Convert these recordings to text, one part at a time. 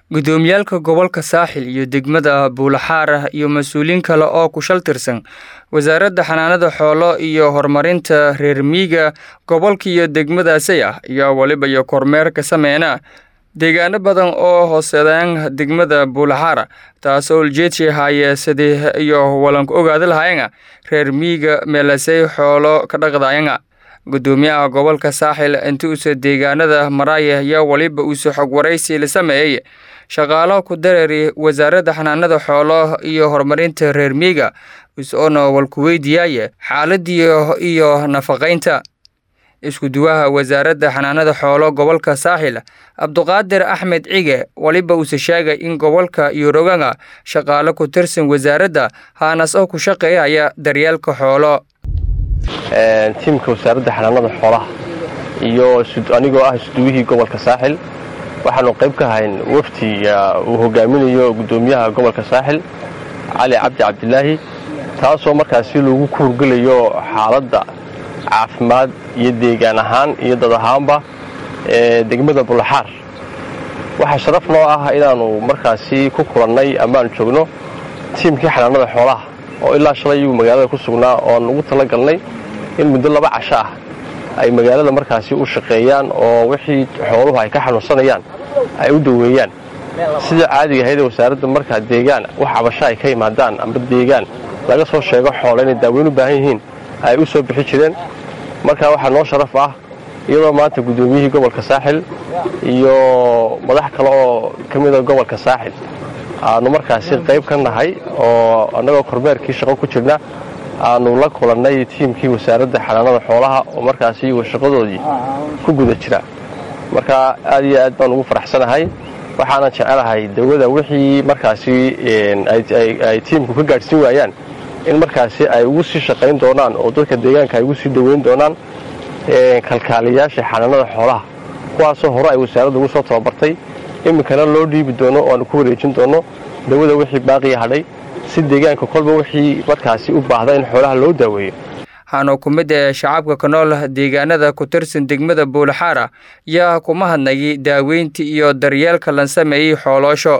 gudoomiyaalka gobolka saaxil iyo degmada buulaxaar iyo mas-uuliyiin kale oo ku shal tirsan wasaaradda xanaanada xoolo iyo horumarinta reer miiga gobolka iyo degmadaasay ah iyo weliba iyo kormeer ka sameyna deegaano badan oo hooseedaan degmada buulaxaara taasoo uljeedshi haye sidii iyo walanku ogaada lahayanga reer miiga meelasay xoolo ka dhaqdayanga gudoomiyaha gobolka saaxil inti uuse deegaanada maraaya ayaa weliba uuse xog waraysi la sameeyey shaqaalo ku dareeri wasaaradda xanaanada xoolo iyo horumarinta reer miiga is-oona walku weydiiyaaye xaaladii iyo nafaqaynta isku-duwaha wasaaradda xanaanada xoolo gobolka saaxil cabduqaadir axmed cige weliba uuse sheegay in gobolka iyo roganga shaqaalo ku tirsan wasaaradda haanas oo ku shaqeeyaya daryeelka xoolo tiimka wasaaradda xanaanada xoolaha iyo anigoo ah isduwihii gobolka saaxil waxaanu qayb ka hayn wafti uu hogaaminayo gudoomiyaha gobolka saaxil cali cabdi cabdilaahi taasoo markaasi lagu ku hurgelayo xaaladda caafimaad iyo deegaan ahaan iyo dad ahaanba ee degmada bulaxaar waxaa sharaf noo ah inaannu markaasi ku kulannay amaanu joogno tiimkii xanaanada xoolaha oo ilaa shalay iyagu magaalada ku sugnaa ooaan ugu tala galnay in muddo laba casho ah ay magaalada markaasi u shaqeeyaan oo wixii xooluhu ay ka xanuunsanayaan ay u daweeyaan sida caadiga ahaydee wasaaradda markaa deegaan wax cabasho ay ka yimaadaan amba deegaan laga soo sheego xoolo inay daaweyn u baahan yihiin ay u soo bixi jireen marka waxaa noo sharaf ah iyadoo maanta guddoomiyihii gobolka saaxil iyo madax kale oo ka mida gobolka saaxil aanu markaasi qayb ka nahay oo annagoo kormeerkii shaqo ku jirna aanu la kulannay tiimkii wasaaradda xanaanada xoolaha oo markaasi iyagu shaqadoodii ku guda jira marka aad iyo aad baan ugu faraxsanahay waxaanan jecelahay dawada wixii markaasi ay tiimku ka gaadhsiin waayaan in markaasi ay ugu sii shaqayn doonaan oo dadka deegaanka ay ugu sii daweyn doonaan kalkaaliyayaasha xanaanada xoolaha kuwaasoo hore ay wasaaradda ugu soo tababartay iminkana loo dhiibi doono oo aanu ku wareejin doono dawada wixii baaqiya hadhay si deegaanka kolba wixii markaasi u baahda in xoolaha loo daaweeyo waxaana ku mid ee shacabka ka nool deegaanada ku tirsan degmada buulaxaara yaa kuma hadnayay daaweynta iyo daryeelka lan sameeyey xooloosho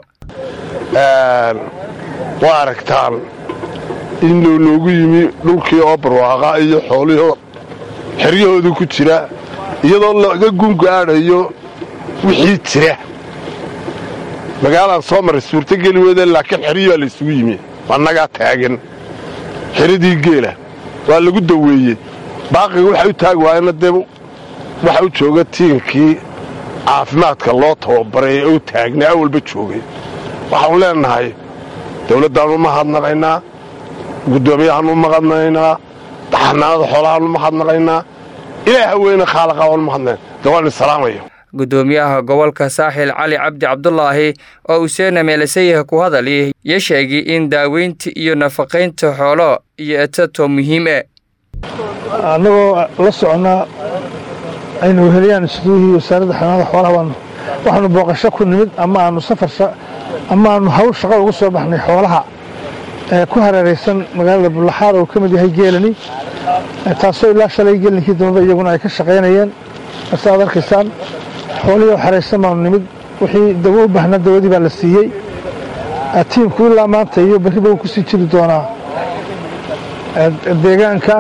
waa aragtaan in loogu yimi dhulkii oo barwaaqa iyo xoolihii xeryahooda ku jira iyadoo laga gungaadhayo wixii jira magaalaan soo maray suurtogeli weyde laakiin xeryihii baa laysugu yimi annagaa taagan xeradii geela waa lagu daweeyey baaqiga waxay u taagi waayena dee waxa u jooga tiinkii caafimaadka loo tababaray ee u taagnay awalba joogay waxaanu leenahay dawladdaannu ma hadnaqaynaa guddoomiyahaannu mahadnaqaynaa xanaanada xoolahaannu ma hadnaqaynaa ilaah haweyne khaalaqa waanu mahadnayn dee waan isalaamaya gudoomiyaha gobolka saaxil cali cabdi cabdulaahi oo useena meelasayah ku hadali yo sheegay in daaweynta iyo nafaqaynta xoolo iyo etato muhiim e annagoo la soconnaa aynu weheliyaan isduuhii wasaaradda xanaanada xoolaha waxaanu booqasho ku nimid ama aanu safar ama aanu hawl shaqo ugu soo baxnay xoolaha ee ku hareeraysan magaalada bullaxaar oo ka mid yahay geelani taasoo ilaa shalay geelninkii dambaba iyaguna ay ka shaqaynayeen marse aad arkaysaan xoolihii oo xeraysan baanu nimid wixii dawo u baahnaa dawadii baa la siiyey tiimku ilaa maanta iyo berriba wuu ku sii jiri doonaa deegaanka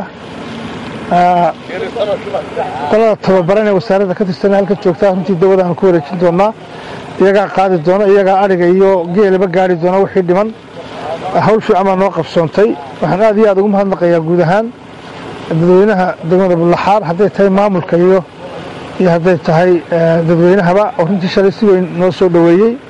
qolada tababaran ee wasaaradda ka tirsan halka joogtaa runtii dawada aan ku wareejin doonaa iyagaa qaadi doona iyagaa adhiga iyo geelaba gaari doona wixii dhiman hawl fiican baa noo qabsoontay waxaan aad iyo aad ugu mahadnaqayaa guud ahaan dadweynaha degmada bullaxaar hadday tahay maamulka iyo iyo hadday tahay dadweynahaba oo runtii shalay si weyn noo soo dhoweeyey